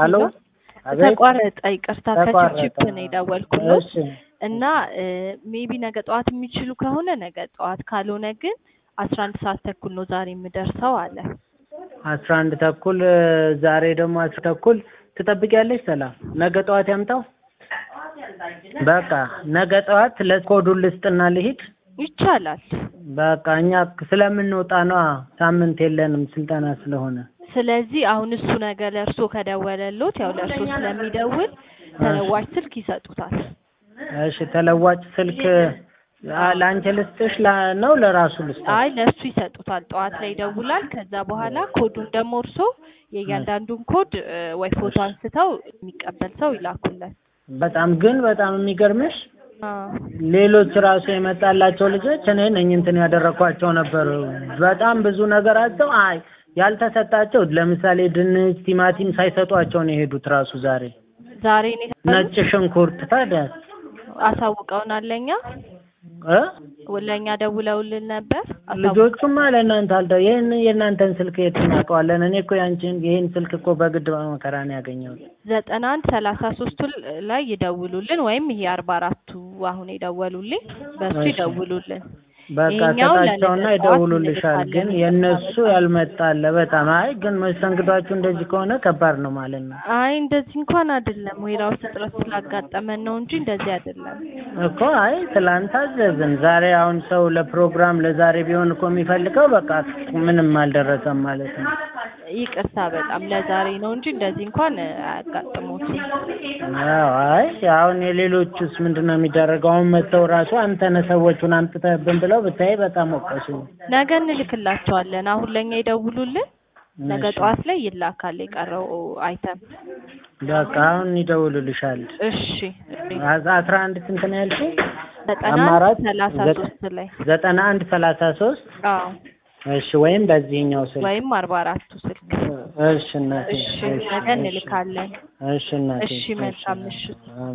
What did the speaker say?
ሄሎ አቤት ተቋረጠ። ይቅርታ ተቋረጠ። ከችፕ ነው የደወልኩሎት እሺ እና ሜቢ ነገ ጠዋት የሚችሉ ከሆነ ነገ ጠዋት፣ ካልሆነ ግን አስራ አንድ ሰዓት ተኩል ነው ዛሬ የምደርሰው አለ። አስራ አንድ ተኩል ዛሬ ደግሞ አስር ተኩል ትጠብቂያለሽ? ሰላም ነገ ጠዋት ያምጣው። በቃ ነገ ጠዋት ለኮዱን ልስጥና ልሂድ። ይቻላል። በቃ እኛ ስለምንወጣ ነዋ፣ ሳምንት የለንም ስልጠና ስለሆነ። ስለዚህ አሁን እሱ ነገ ለእርሶ ከደወለሎት ያው ለእርሶ ስለሚደውል ተለዋጭ ስልክ ይሰጡታል። እሺ ተለዋጭ ስልክ አ- ለአንቺ ልስጥሽ ላ- ነው ለራሱ ልስጥ? አይ ለእሱ ይሰጡታል። ጠዋት ላይ ይደውላል። ከዛ በኋላ ኮዱን ደግሞ እርሶ የእያንዳንዱን ኮድ እ፣ ወይ ፎቶ አንስተው የሚቀበል ሰው ይላኩለት። በጣም ግን በጣም የሚገርምሽ አ፣ ሌሎች ራሱ የመጣላቸው ልጆች እኔ ነኝ እንትን ያደረኳቸው ነበር። በጣም ብዙ ነገራቸው አይ ያልተሰጣቸው ለምሳሌ ድንች፣ ቲማቲም ሳይሰጧቸው ነው የሄዱት ራሱ ዛሬ ዛሬ ነው የተባሉት? ነጭ ሽንኩርት ታዲያ አሳውቀውናል። ለእኛ እ ለእኛ ደውለውልን ነበር። አሳውቀው- ልጆቹማ ለእናንተ አልደ ይህን የእናንተን ስልክ የት እናውቀዋለን? እኔ እኮ ያንቺን ይህን ስልክ እኮ በግድ በመከራ ነው ያገኘሁት። ዘጠና አንድ ሰላሳ ሶስቱ ላይ ይደውሉልን ወይም ይሄ አርባ አራቱ አሁን የደወሉልኝ በሱ እሺ። ይደውሉልን። በቃ ይሄኛው ሰጣቸውና ለነገ ይደውሉልሻል። ጠዋት ግን እንልካለን። የእነሱ ያልመጣለ በጣም አይ ግን መስተንግዷችሁ እንደዚህ ከሆነ ከባድ ነው ማለት ነው አይ እንደዚህ እንኳን አይደለም፣ ዌራውስ እጥረት ስላጋጠመን ነው እንጂ እንደዚህ አይደለም። እኮ አይ ትላንት አዘዝን። ዛሬ አሁን ሰው ለፕሮግራም ለዛሬ ቢሆን እኮ የሚፈልገው በቃ ምንም አልደረሰም ማለት ነው። ይቅርታ በጣም ለዛሬ ነው እንጂ እንደዚህ እንኳን አያጋጥሙትም። አዎ አይ አሁን የሌሎቹስ ምንድን ነው የሚደረገው? አሁን መጥተው ራሱ አንተነህ ሰዎቹን አምጥተህብን ብለው ብታይ በጣም ወቀሱ። ነገ እንልክላቸዋለን። አሁን ለእኛ ይደውሉልን። ነገ እሺ። ጠዋት ላይ ይላካል የቀረው አይተም። በቃ አሁን ይደውሉልሻል። እሺ አስራ አንድ ስንት ነው ያልሽኝ? ዘጠና አማራጭ ሰላሳ ዘጠ- ሶስት ላይ ዘጠና አንድ ሰላሳ ሶስት አዎ እሺ ወይም በዚህኛው ስልክ ወይም አርባ አራቱ ስልክ እሺ እናቴ እሺ ነገ እንልካለን። እሺ እናቴ እሺ መልካም ምሽት።